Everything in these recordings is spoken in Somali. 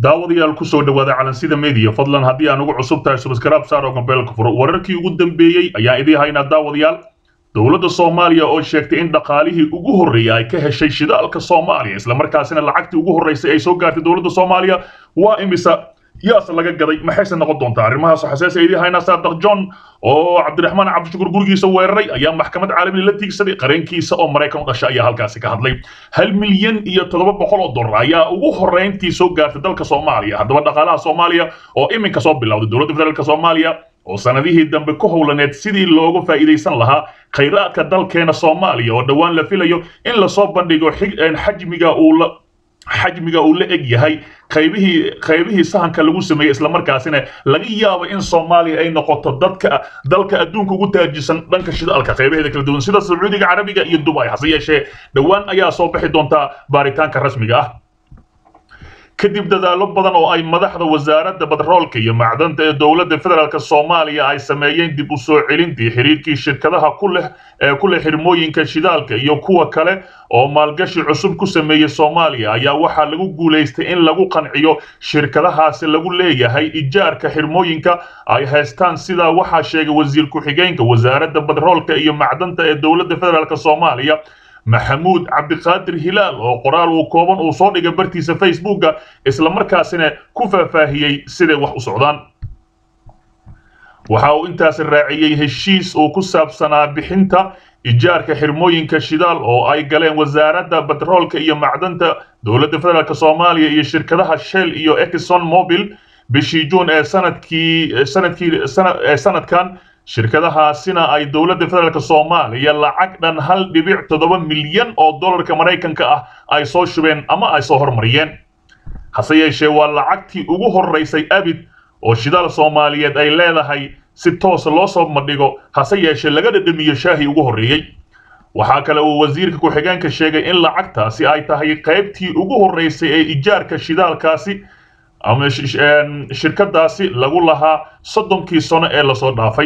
daawadayaal ku soo dhawaada calansida media fadlan haddii aan ugu cusub tahay subscribe saar oo gambeelka furo wararkii ugu dambeeyey ayaan idiin haynaa daawadayaal dowladda soomaaliya oo sheegtay in dhaqaalihii ugu horreeyay ay ka heshay shidaalka soomaaliya islamarkaasina lacagtii ugu horreysay ay soo gaartay dowladda soomaaliya waa imisa yaase laga gaday maxayse noqon doontaa arrimahaas xasees idiin haynaa saadaq john oo cabdiraxmaan cabdishukur gurigiisa weeraray ayaa maxkamad caalami la tiigsaday qareenkiisa oo maraykan u dhashay ayaa halkaasi ka hadlay hal milyan iyo toddoba boqol oo dollar ayaa ugu horreyntii soo gaartay dalka soomaaliya haddaba dhaqaalaha soomaaliya oo iminka soo bilowday dowladda federaalka soomaaliya oo sanadihii dambe ku howlaneed sidii looga faa'iidaysan lahaa khayraadka dalkeena soomaaliya oo dhowaan la filayo in lasoo bandhigo xajmiga uu la xajmiga uu la eg yahay qaybihii qaybihii sahanka lagu sameeyey islamarkaasina laga yaabo in soomaaliya ay noqoto dadka dalka adduunka ugu taajisan dhanka shidaalka qaybaheeda kala duwan sida sacuudiga carabiga iyo dubai hase yeeshee dhowaan ayaa soo bixi doontaa baaritaanka rasmiga ah kadib dadaallo badan oo ay madaxda wasaaradda batroolka iyo macdanta ee dowladda federaalk soomaaliya ay sameeyeen dib u soo celintii xiriirkii shirkadaha ku leh ee ku leh xirmooyinka shidaalka iyo kuwa kale oo maalgashi cusub ku sameeyey soomaaliya ayaa waxaa lagu guulaystay in lagu qanciyo shirkadahaasi lagu leeyahay ijaarka xirmooyinka ay haystaan sidaa waxaa sheegay wasiir ku-xigeenka wasaaradda batroolka iyo macdanta ee dowladda federaalk soomaaliya maxamuud cabdiqaadir hilaal oo qoraal uu kooban uu soo dhigay bartiisa facebooka islamarkaasina ku faahfaahiyey siday wax u socdaan waxa uu intaas raaciyey heshiis uu ku saabsanaa bixinta ijaarka xirmooyinka shidaal oo ay galeen wasaaradda batroolka iyo macdanta dowladda federaalk soomaaliya iyo shirkadaha shell iyo exxon mobil bishii juun ee sanadkii sanadkii ee sanadkan shirkadahaasina ay dowladda federaalk soomaaliya lacag dhan hal dhibic toddoba milyan oo dollarka maraykanka ah ay soo shubeen ama ay soo hormariyeen hase yeeshee waa lacagtii ugu horraysay abid oo shidaal soomaaliyeed ay leedahay si toosa loo soo madhigo hase yeeshee laga dhadhamiyo shaahii ugu horreeyey waxaa kale uu wasiirka ku-xigeenka sheegay in lacagtaasi ay tahay qaybtii ugu horraysay ee ijaarka shidaalkaasi ama shirkadaasi lagu lahaa soddonkii sano ee lasoo dhaafay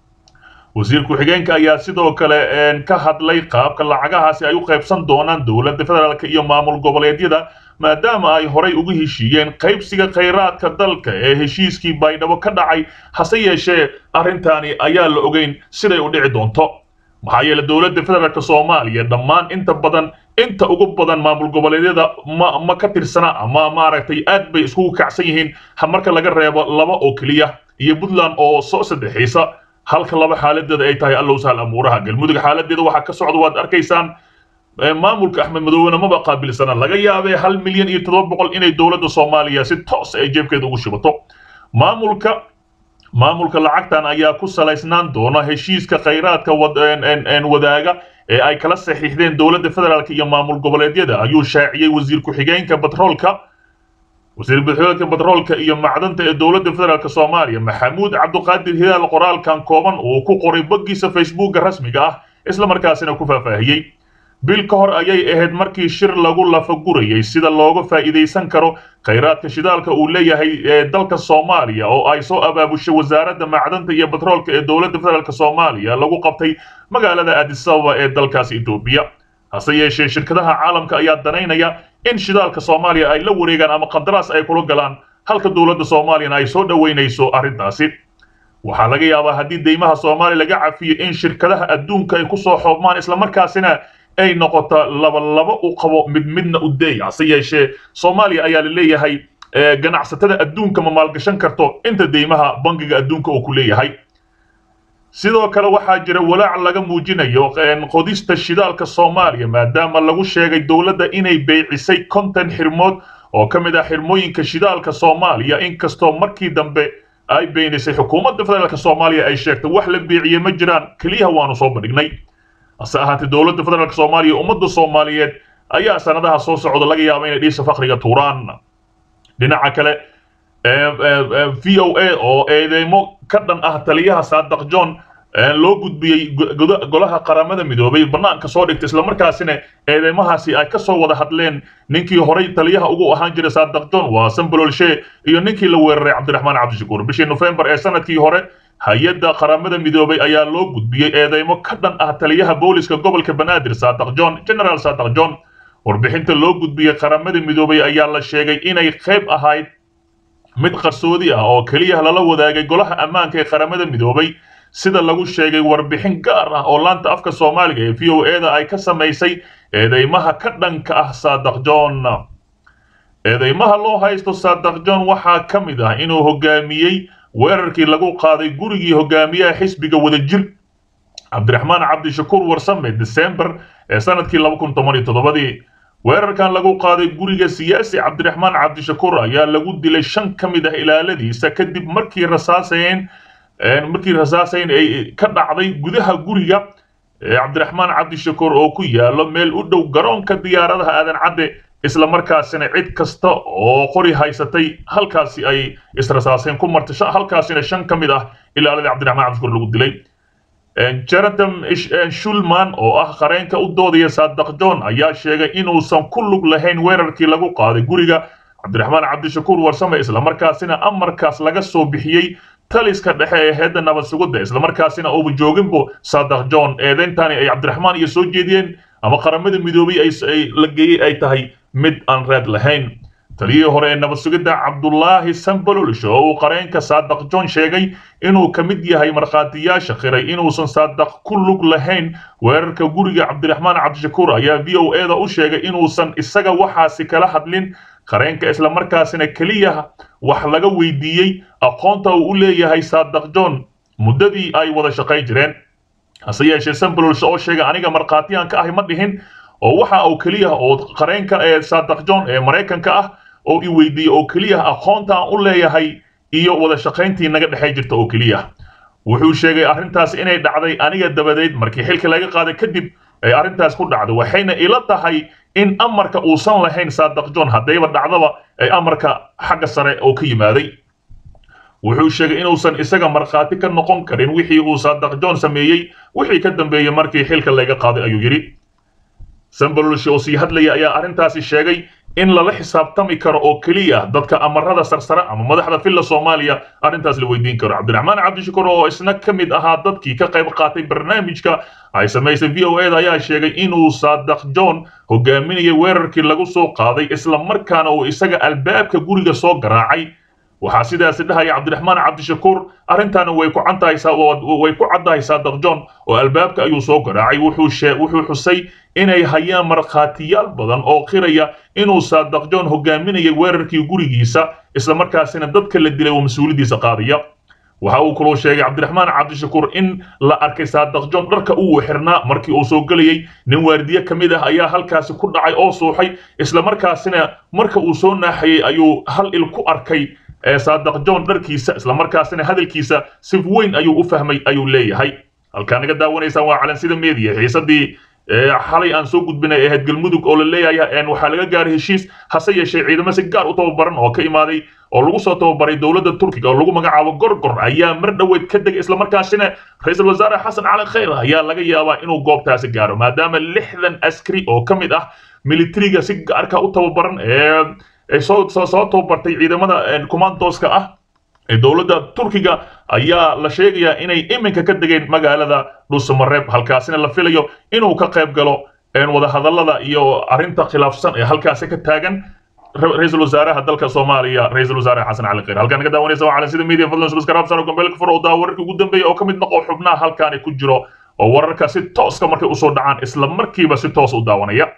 wasiir ku-xigeenka ayaa sidoo kale ka hadlay qaabka lacagahaasi ay u qaybsan doonaan dowladda federaalk iyo maamul goboleedyada maadaama ay horay ugu heshiiyeen qaybsiga khayraadka dalka ee heshiiskii baydhabo ka dhacay hase yeeshee arrintaani ayaa la ogeyn siday u dhici doonto maxaa yeele dowladda federaalk soomaaliya dhammaan inta badan inta ugu badan maamul goboleedyada ma ma ka tirsana ama maaragtay aad bay iskugu kacsan yihiin marka laga reebo laba oo keliya iyo puntland oo soo saddexaysa halka laba xaaladeeda ay tahay allow sahal amuuraha galmudug xaaladeeda waxaa ka socda waad arkaysaan maamulka axmed madoowena maba qaabilsana laga yaabee hal milyan iyo toddoba boqol inay dowladda soomaaliya si toos ay jeebkeeda ugu shibato maamulka maamulka lacagtan ayaa ku salaysnaan doona heshiiska khayraadka wadaaga ee ay kala saxiixdeen dowladda federaalk iyo maamul goboleedyada ayuu shaaciyey wasiir ku-xigeenka batroolka wasiir ku-xigeenka batroolka iyo macdanta ee dowladda federaalk soomaaliya maxamuud cabdiqaadir hilaal qoraalkan kooban uu ku qoray boggiisa facebooka rasmiga ah islamarkaasina ku faahfaahiyey bil ka hor ayay ahayd markii shir lagu lafagurayay sida looga faa'iidaysan karo khayraadka shidaalka uu leeyahay ee dalka soomaaliya oo ay soo abaabushay wasaaradda macdanta iyo batroolka ee dowladda federaalk soomaaliya lagu qabtay magaalada addis ababa ee dalkaasi etoobiya hase yeeshee shirkadaha caalamka ayaa danaynaya in shidaalka soomaaliya ay la wareegaan ama qandaraas ay kula galaan halka dowladda soomaaliyana ay soo dhoweynayso arrintaasi waxaa laga yaabaa haddii deymaha soomaaliya laga cafiyo in shirkadaha adduunka ay kusoo xoobmaan islamarkaasina ay noqoto laba laba u qabo mid midna u deey hase yeeshee soomaaliya ayaa la leeyahay ganacsatada adduunka ma maalgashan karto inta deymaha bangiga adduunka uu ku leeyahay sidoo kale waxaa jira walaac laga muujinayo qodista shidaalka soomaaliya maadaama lagu sheegay dowladda inay beycisay konton xirmood oo ka mid ah xirmooyinka shidaalka soomaaliya inkastoo markii dambe ay beenisay xukuumadda federaalk soomaaliya ay sheegtay wax la beeciyey ma jiraan keliyaha waanu soo bandhignay hase ahaatee dowladda federaalk soomaaliya ummadda soomaaliyeed ayaa sanadaha soo socda laga yaaba inay dhiisa fakriga tuuraan dhinaca kale v o a oo eedeymo ka dhan ah taliyaha saadaq john loo gudbiyey golaha qaramada midoobay banaanka soo dhigtay islamarkaasina eedeymahaasi ay ka soo wada hadleen ninkii horay taliyaha ugu ahaan jiray saadaq john waa sambololshe iyo ninkii la weeraray cabdiraxmaan cabdishakuur bishii nofembar ee sanadkii hore hay-adda qaramada midoobay ayaa loo gudbiyey eedeymo ka dhan ah taliyaha booliska gobolka banaadir saadaq john generaal saadaq john warbixinta loo gudbiyey qaramada midoobay ayaa la sheegay inay qayb ahayd mid qarsoodi ah oo keliya lala wadaagay golaha ammaanka ee qaramada midoobay sida lagu sheegay warbixin gaar ah oo laanta afka soomaaliga ee v o eda ay ka samaysay eedeymaha ka dhanka ah saadaq john eedeymaha loo haysto saadaq john waxaa ka mid ah inuu hogaamiyey weerarkii lagu qaaday gurigii hogaamiyaha xisbiga wadajir cabdiraxmaan cabdishakuur warsame december ee sanadkii laba kun toban iyo toddobadii weerarkan lagu qaaday guriga siyaasi cabdiraxmaan cabdishakuur ayaa lagu dilay shan ka mid ah ilaaladiisa kadib markii rasaaseen markii rasaasayn ay ka dhacday gudaha guriga cabdiraxmaan cabdishakuur oo ku yaalo meel u dhow garoonka diyaaradaha aadan cadde isla markaasina cid kasta oo qori haysatay halkaasi ay israsaaseen ku martay halkaasina shan ka mid ah ilaaladii cabdiraxmaan cabdishakuur lagu dilay jonathan shulman oo ah qareenka u doodaya saadaq john ayaa sheegay inuusan ku lug lahayn weerarkii lagu qaaday guriga cabdiraxmaan cabdishakuur warsame islamarkaasina amarkaas laga soo bixiyey taliska dhexe ee heedda nabad sugidda islamarkaasina uuba jooginbo saadaq john eedeyntani ay cabdiraxmaan iyo soo jeediyeen ama qaramada midoobay ay la geeyey ay tahay mid aan reed lahayn taliyihii hore ee nabad sugidda cabdulaahi sambalolish oo uu qareenka saadaq john sheegay inuu ka mid yahay markhaatiyaasha qiray inuusan saadaq ku lug lahayn weerarka guriga cabdiraxmaan cabdishakuur ayaa v o eda u sheegay inuusan isaga waxaasi kala hadlin qareenka islamarkaasina keliya wax laga weydiiyey aqoonta uu u leeyahay saadaq john muddadii ay wada shaqayn jireen hase yeeshee sambalolish oo sheegay aniga markhaatiyaan ka ahi ma dhihin oo waxa uu keliya oo qareenka ee saadaq john ee maraykanka ah oo i weydiiyey oo keliya aqoonta aan u leeyahay iyo wada shaqayntii naga dhexay jirta oo keliya wuxuu sheegay arrintaas inay dhacday aniga dabadeed markii xilka laga qaaday kadib ay arrintaas ku dhacday waxayna ila tahay in amarka uusan lahayn saadaq john haddayba dhacdaba ay amarka xagga sare oo ka yimaaday wuxuu sheegay inuusan isaga markhaati ka noqon karin wixii uu saadaq john sameeyey wixii ka dambeeyey markii xilka laga qaaday ayuu yidhi sambalolshi oo sii hadlaya ayaa arrintaasi sheegay in lala xisaabtami karo oo keliya dadka amarada sarsare ama madaxda filla soomaaliya arrintaas la weydiin karo cabdiraxmaan cabdishakuur oo isna ka mid ahaa dadkii ka qayb qaatay barnaamijka ay samaysay v o eda ayaa sheegay inuu saadaq john hogaaminayay weerarkii lagu soo qaaday isla markaana uu isaga albaabka guriga soo garaacay waxaa sidaasi dhahaya cabdiraxmaan cabdishakuur arrintaana way ku way ku caddahay saadaq john oo albaabka ayuu soo garaacay wuxuu xusay inay hayaan markhaatiyaal badan oo qiraya inuu saadaq john hogaaminayay weerarkii gurigiisa islamarkaasina dadka la dilay oo mas-uuliyaddiisa qaadaya waxa uu kaloo sheegay cabdiraxmaan cabdishakuur in la arkay saadaq john dharka uu xirnaa markii uu soo gelayey nin waardiye ka mid ah ayaa halkaasi ku dhacay oo suuxay islamarkaasina marka uu soo naaxayey ayuu hal il ku arkay saadaq john dharkiisa islamarkaasina hadalkiisa si weyn ayuu u fahmay ayuu leeyahay halkaa naga daawanaysaan waa calansida media xiisadii xalay aan soo gudbinay ahayd galmudug oo la leeyahay waxaa laga gaaray heshiis hase yeeshee ciidamo si gaar u tababaran oo ka imaaday oo lagu soo tababaray dowladda turkiga oo lagu magacaabo gorgor ayaa mar dhoweed ka degay islamarkaasina ra-iisul wasaare xasan cali khayr ayaa laga yaabaa inuu goobtaasi gaaro maadaama lixdan askari oo ka mid ah militariga si gaarka u tababaran ee ay soo soo soo tababartay ciidamada commandoska ah ee dowladda turkiga ayaa la sheegayaa inay iminka ka degeen magaalada dhuusamareeb halkaasina la filayo inuu ka qayb galo wadahadallada iyo arrinta khilaafsan ee halkaasi ka taagan ra-iisul wasaaraha dalka soomaaliya ra-iisul wasaare xasan cali khayr halkaan naga daawanaysa waa calansida media fadlan subscribe saro gombeelka furo oo daa wararkii ugu dambeeya oo ka mid noqo xubnaha halkaani ku jiro oo wararka si tooska markay usoo dhacaan isla markiiba si toos u daawanaya